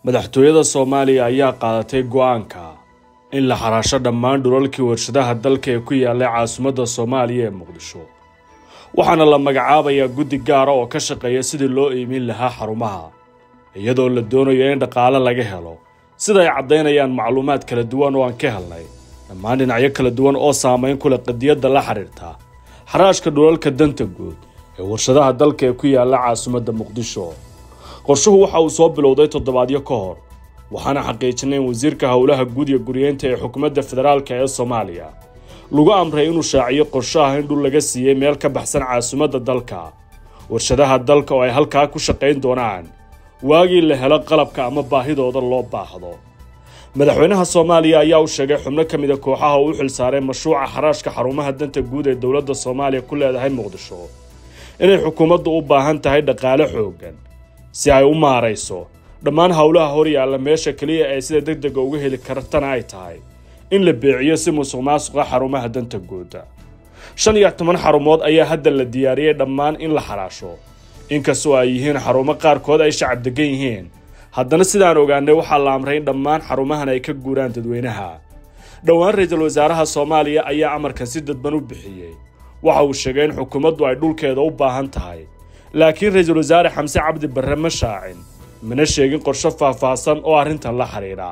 madaxtooyada soomaaliya ayaa qaadatay go-aanka in la xaraasho dhammaan dhulalkii warshadaha dalka ee ku yaallay caasimadda soomaaliya ee muqdisho waxaana la magacaabayaa guddi gaara oo ka shaqeeya sidii loo iimin lahaa xarumaha iyadoo la doonayo in dhaqaale laga helo sida ay caddaynayaan macluumaad kala duwan oo aan ka helnay dhammaan dhinacyo kala duwan oo saameyn ku leh qadiyadda la xidhiirta xaraashka dhulalka danta guud ee warshadaha dalka ee ku yaalla caasimadda muqdisho qorshuhu waxa uu soo bilowday toddobaadyo ka hor waxaana xaqiijinay in wasiirka howlaha guud iyo guryeynta ee xukuumadda federaalk ee soomaaliya lagu amray inuu shaaciyo qorsho ah in dhul laga siiyey meel ka baxsan caasimadda dalka warshadaha dalka oo ay halkaa ku shaqayn doonaan waagii la helo qalabka ama baahidooda loo baahdo madaxweynaha soomaaliya ayaa u sheegay xubno ka mid a kooxaha uu u xilsaaray mashruuca xaraashka xarumaha danta guud ee dowladda soomaaliya ku leedahay muqdisho inay xukuumaddu u baahan tahay dhaqaale xooggan si ay u maarayso dhammaan howlaha hor yaalla meesha keliya ee sida deg dega uga heli kartana ay tahay in la beeciyo si musuq maasuqa xarumaha danta guuda shan iyo toban xarumood ayaa hadda la diyaariyey dhammaan in la xaraasho inkastoo ay yihiin xarumo qaarkood ay shacab degan yihiin haddana sidaan ogaanay waxaa la amray in dhammaan xarumahan ay ka guuraan dadweynaha dhowaan ra-iisul wasaaraha soomaaliya ayaa amarkan si dadban u bixiyey waxa uu sheegay in xukuumaddu ay dhulkeeda u baahan tahay laakiin ra-iisul wasaare xamse cabdi barre ma shaacin mana sheegin qorsho faahfaahsan oo arrintan la xidhiidha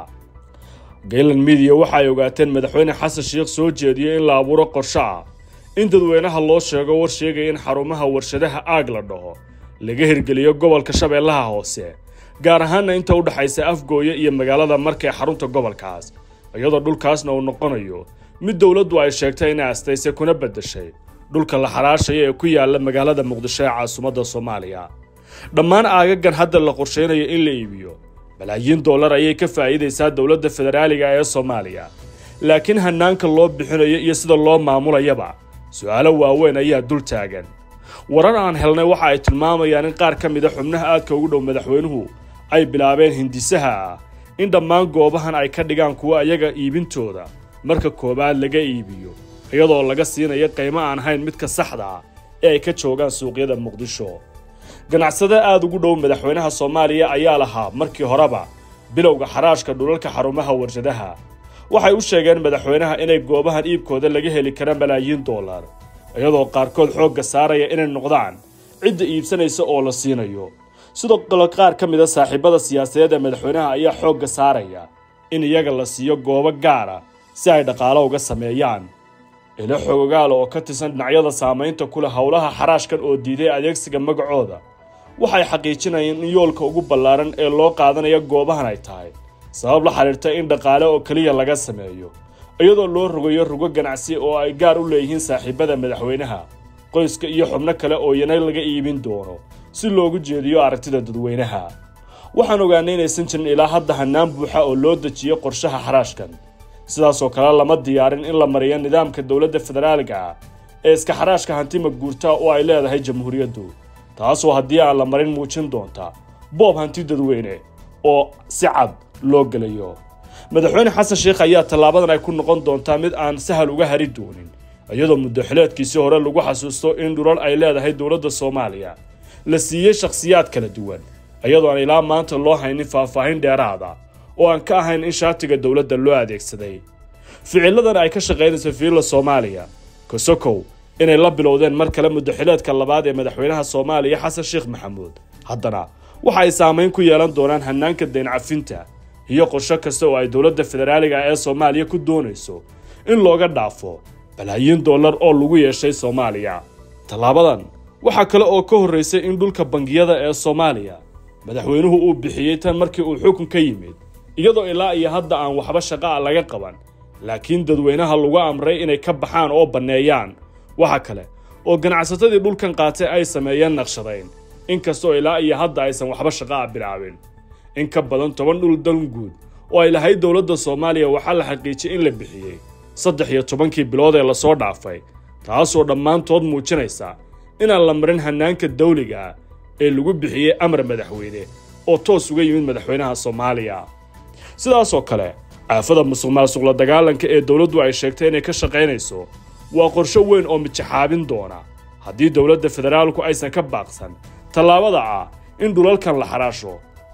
gaylan midiya waxa ay ogaateen madaxweyne xasan sheikh soo jeediyey in la abuuro qorsho ah in dadweynaha loo sheego war sheegaya in xarumaha warshadaha aag la dhaho laga hirgeliyo gobolka shabeellaha hoose gaar ahaana inta u dhexaysa afgooye iyo magaalada marka ee xarunta gobolkaas iyadoo dhulkaasna uu noqonayo mid dowladdu ay sheegtay inay astaysay kuna beddeshay dhulka la xaraashaya ee ku yaalla magaalada muqdisho ee caasimadda soomaaliya dhammaan aagagan hadda la qorshaynayo in la iibiyo malaayiin dollar ayay ka faa'iidaysaa dowladda federaaliga ee soomaaliya laakiin hanaanka loo bixinayo iyo sida loo maamulayaba su-aalo waaweyn ayaa dul taagan warar aan helnay waxa ay tilmaamayaan in qaar ka mid a xubnaha aadka ugu dhow madaxweynuhu ay bilaabeen hindisaha ah in dhammaan goobahan ay ka dhigaan kuwa ayaga iibintooda marka koowaad laga iibiyo iyadoo laga siinayo qiimo aan ahayn midka saxda ah ee ay ka joogaan suuqyada muqdisho ganacsade aada ugu dhow madaxweynaha soomaaliya ayaa lahaa markii horeba bilowga xaraashka dhulalka xarumaha warshadaha waxay u sheegeen madaxweynaha inay goobahan iibkooda laga heli kara malaayiin dollar iyadoo qaarkood xoogga saaraya inay noqdaan cidda iibsanaysa oo la siinayo sidoo kale qaar ka mid a saaxiibada siyaasadeed ee madaxweynaha ayaa xoogga saaraya in iyaga la siiyo goobo gaara si ay dhaqaalo uga sameeyaan ilo xoogaala oo ka tirsan dhinacyada saamaynta ku leh howlaha xaraashkan oo diiday adeegsiga magacooda waxay xaqiijinayeen in yoolka ugu ballaaran ee loo qaadanayo goobahan ay tahay sabab la xidhiirta in dhaqaale oo keliya laga sameeyo iyadoo loo rogayo rugo ganacsi oo ay gaar u leeyihiin saaxiibada madaxweynaha qoyska iyo xubno kale oo yana laga iibin doono si loogu jeediyo aragtida dadweynaha waxaan ogaanay inaysan jirin ilaa hadda hanaan buuxa oo loo dejiyo qorshaha xaraashkan sidaasoo kale lama diyaarin in la mariyo nidaamka dowladda federaaliga ah ee iska xaraashka hantima guurta oo ay leedahay jamhuuriyaddu taasoo haddii aan la marin muujin doonta boob hanti dadweyne oo si cad loo gelayo madaxweyne xasan sheikh ayaa tallaabadan ay ku noqon doontaa mid aan sahal uga hari doonin iyadoo muddo xileedkiisii hore lagu xasuusto in dhulal ay leedahay dowladda soomaaliya la siiyey shakhsiyaad kala duwan iyadoo aan ilaa maanta loo haynin faahfaahin dheeraada oo aan ka ahayn in shaatiga dowladda loo adeegsaday ficiladan ay ka shaqaynayso fiilla soomaaliya kosokow inay la bilowdeen mar kale muddoxileedka labaad ee madaxweynaha soomaaliya xasan sheekh maxamuud haddana waxa ay saamayn ku yeelan doonaan hanaanka dayn cafinta iyo qorsho kasta oo ay dowladda federaaliga ee soomaaliya ku doonayso in looga dhaafo balaayiin dollar oo lagu yeeshay soomaaliya tallaabadan waxaa kale oo ka horraysay in dhulka bangiyada ee soomaaliya madaxweynuhu uu bixiyey tan markii uu xukun ka yimid iyadoo ilaa iyo hadda aan waxba shaqa a laga qaban laakiin dadweynaha lagu amray inay ka baxaan oo banneeyaan waxa kale oo ganacsatadii dhulkan qaatay ay sameeyeen naqshadayn inkastoo ilaa iyo hadda aysan waxba shaqa a bilaabin in ka badan toban dhul dan guud oo ay lahayd dowladda soomaaliya waxaa la xaqiijiyey in la bixiyey saddex iyo tobankii bilood ee lasoo dhaafay taasoo dhammaantood muujinaysa inaan la marin hanaanka dawliga ah ee lagu bixiyey amar madaxweyne oo toos uga yimid madaxweynaha soomaaliya sidaasoo kale aafada musuq maasuq la dagaalanka ee dowladdu ay sheegtay inay ka shaqaynayso waa qorsho weyn oo mijaxaabin doona haddii dowladda federaalku aysan ka baaqsan tallaabada ah in dhulalkan la xaraasho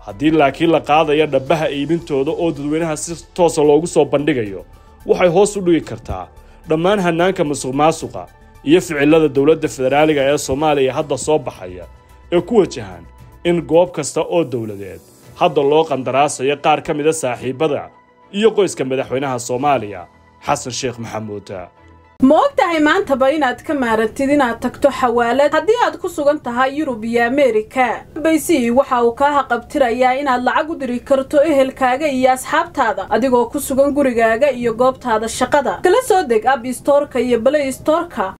haddii laakiin la qaadaya dhabbaha iibintooda oo dadweynaha si toosa loogu soo bandhigayo waxay hoos u dhigi kartaa dhammaan hannaanka musuq maasuqa iyo ficilada dowladda federaaliga ee soomaaliya hadda soo baxaya ee ku wajahan in goob kasta oo dowladeed hadda loo qandaraasayo qaar ka mida saaxiibada iyo qoyska madaxweynaha soomaaliya xasan sheekh maxamuud ma og tahay maantaba inaad ka maarantid inaad tagto xawaalad haddii aad ku sugan tahay yurub iyo ameerika baysi waxa uu kaa haqabtirayaa inaad lacag u diri karto ehelkaaga iyo asxaabtaada adigoo ku sugan gurigaaga iyo goobtaada shaqada kala soo deg ab istoorka iyo balay istoorka